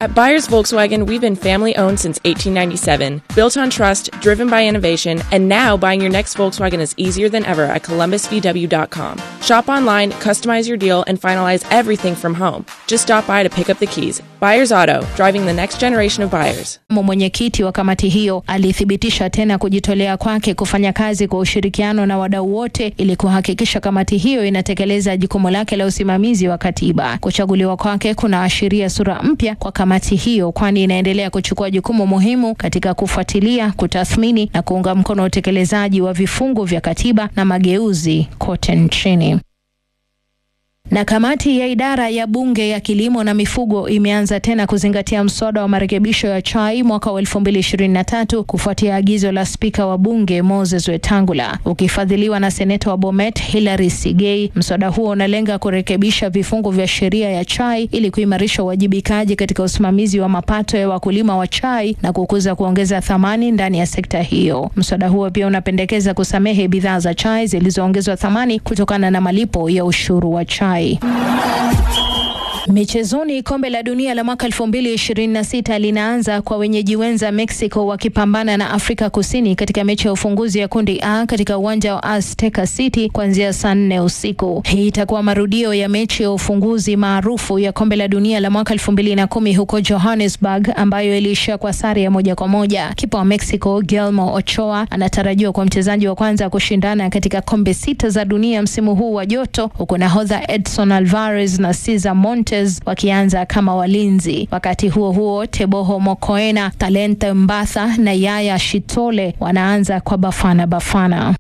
At Buyers Volkswagen, we've been family owned since 1897, built on trust, driven by innovation, and now buying your next Volkswagen is easier than ever at columbusvw.com. Shop online, customize your deal, and finalize everything from home. Just stop by to pick up the keys. Buyers Auto, driving the next generation of buyers. Mwenyekiti wa kamati hiyo alithibitisha tena kujitolea kwake kufanya kazi kwa ushirikiano na wadau wote ili kuhakikisha kamati hiyo inatekeleza jukumu lake la usimamizi wa katiba. Kuchaguliwa kwake kunaashiria sura mpya kwa kamati hiyo, kwani inaendelea kuchukua jukumu muhimu katika kufuatilia, kutathmini na kuunga mkono utekelezaji wa vifungu vya katiba na mageuzi kote nchini. Na kamati ya idara ya bunge ya kilimo na mifugo imeanza tena kuzingatia mswada wa marekebisho ya chai mwaka wa 2023 kufuatia agizo la spika wa bunge Moses Wetangula, ukifadhiliwa na seneta wa Bomet Hilary Sigei. Mswada huo unalenga kurekebisha vifungu vya sheria ya chai ili kuimarisha uwajibikaji katika usimamizi wa mapato ya wakulima wa chai na kukuza kuongeza thamani ndani ya sekta hiyo. Mswada huo pia unapendekeza kusamehe bidhaa za chai zilizoongezwa thamani kutokana na malipo ya ushuru wa chai. Michezoni, kombe la dunia la mwaka 2026 linaanza kwa wenyeji wenza Mexico wakipambana na Afrika Kusini katika mechi ya ufunguzi ya kundi A katika uwanja wa Azteca City kuanzia saa nne usiku. Hii itakuwa marudio ya mechi ya ufunguzi maarufu ya kombe la dunia la mwaka 2010 huko Johannesburg, ambayo iliishia kwa sare ya moja kwa moja. Kipa wa Mexico Guillermo Ochoa anatarajiwa kwa mchezaji wa kwanza kushindana katika kombe sita za dunia msimu huu wa joto, huku nahodha Edson Alvarez na Cesar Montes wakianza kama walinzi. Wakati huo huo, Teboho Mokoena, Talente Mbatha na Yaya Shitole wanaanza kwa Bafana Bafana.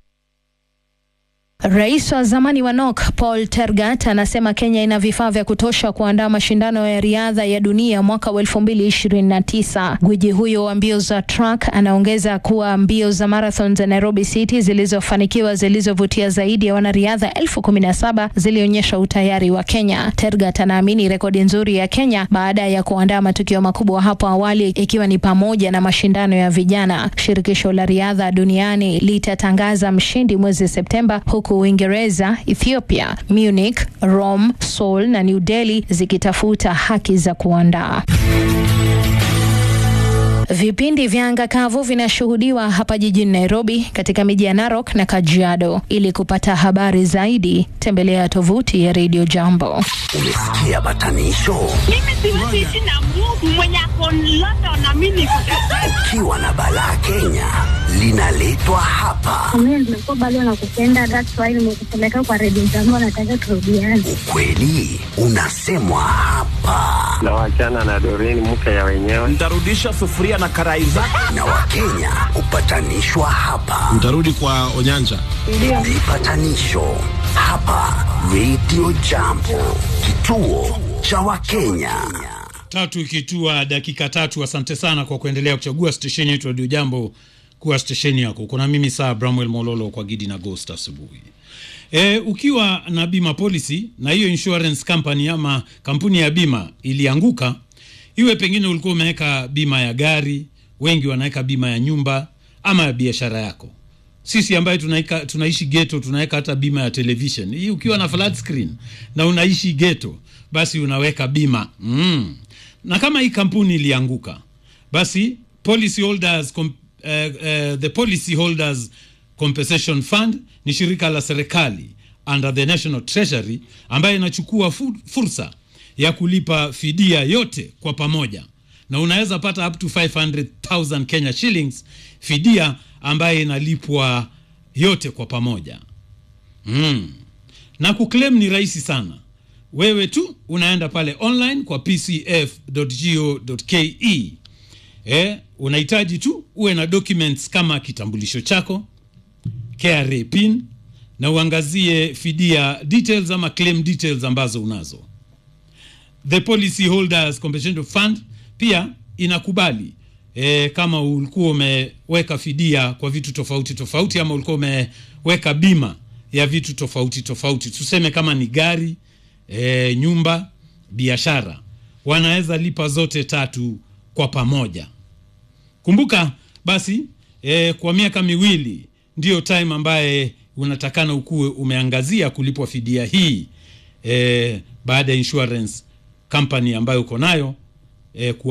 Rais wa zamani wa NOK Paul Tergat anasema Kenya ina vifaa vya kutosha kuandaa mashindano ya riadha ya dunia mwaka wa 2029. Gwiji huyo wa mbio za track anaongeza kuwa mbio za marathon za Nairobi City zilizofanikiwa zilizovutia zaidi ya wanariadha elfu kumi na saba zilionyesha utayari wa Kenya. Tergat anaamini rekodi nzuri ya Kenya baada ya kuandaa matukio makubwa hapo awali ikiwa ni pamoja na mashindano ya vijana. Shirikisho la riadha duniani litatangaza mshindi mwezi Septemba huku Uingereza, Ethiopia, Munich, Rome, Seoul na New Delhi zikitafuta haki za kuandaa. Vipindi vya anga kavu vinashuhudiwa hapa jijini Nairobi, katika miji ya Narok na Kajiado. Ili kupata habari zaidi, tembelea tovuti ya Radio Jambo. Umesikia batanisho? Mimi siwezi ishi na Mungu mwenye ako London na mimi niko Ukiwa na balaa Kenya linaletwa hapa. Mimi nimekuwa bado nakupenda, that's why nimekupeleka kwa redio zangu, nataka turudiane. Ukweli unasemwa hapa, na wachana na Doreen mke ya wenyewe. Nitarudisha sufuria na karai zako. na Wakenya hupatanishwa hapa. Mtarudi kwa Onyanja. Vipatanisho hapa Radio Jambo, kituo cha Wakenya. tatu ikitua dakika tatu. Asante sana kwa kuendelea kuchagua stesheni yetu Radio Jambo kuwa stesheni yako. Kuna mimi saa Bramwell Mololo kwa Gidi na Ghost asubuhi. E, ukiwa na bima policy na hiyo insurance company ama kampuni ya bima ilianguka, iwe pengine ulikuwa umeweka bima ya gari, wengi wanaweka bima ya nyumba ama ya biashara yako. Sisi ambaye tunaika, tunaishi geto tunaweka hata bima ya television. Hii ukiwa na flat screen na unaishi geto, basi unaweka bima mm. Na kama hii kampuni ilianguka, basi policy holders com, eh, eh, the policy holders compensation fund ni shirika la serikali under the national treasury ambayo inachukua fu, fursa ya kulipa fidia yote kwa pamoja na unaweza pata up to 500,000 Kenya shillings fidia ambayo inalipwa yote kwa pamoja mm. na kuclaim ni rahisi sana wewe tu unaenda pale online kwa pcf.go.ke eh, unahitaji tu uwe na documents kama kitambulisho chako KRA pin na uangazie fidia details ama claim details ambazo unazo the policy holders compensation fund pia inakubali e, kama ulikuwa umeweka fidia kwa vitu tofauti tofauti ama ulikuwa umeweka bima ya vitu tofauti tofauti tuseme kama ni gari e, nyumba biashara wanaweza lipa zote tatu kwa pamoja kumbuka basi e, kwa miaka miwili ndiyo time ambaye unatakana ukuwe umeangazia kulipwa fidia hii e, baada ya insurance company ambayo uko nayo e,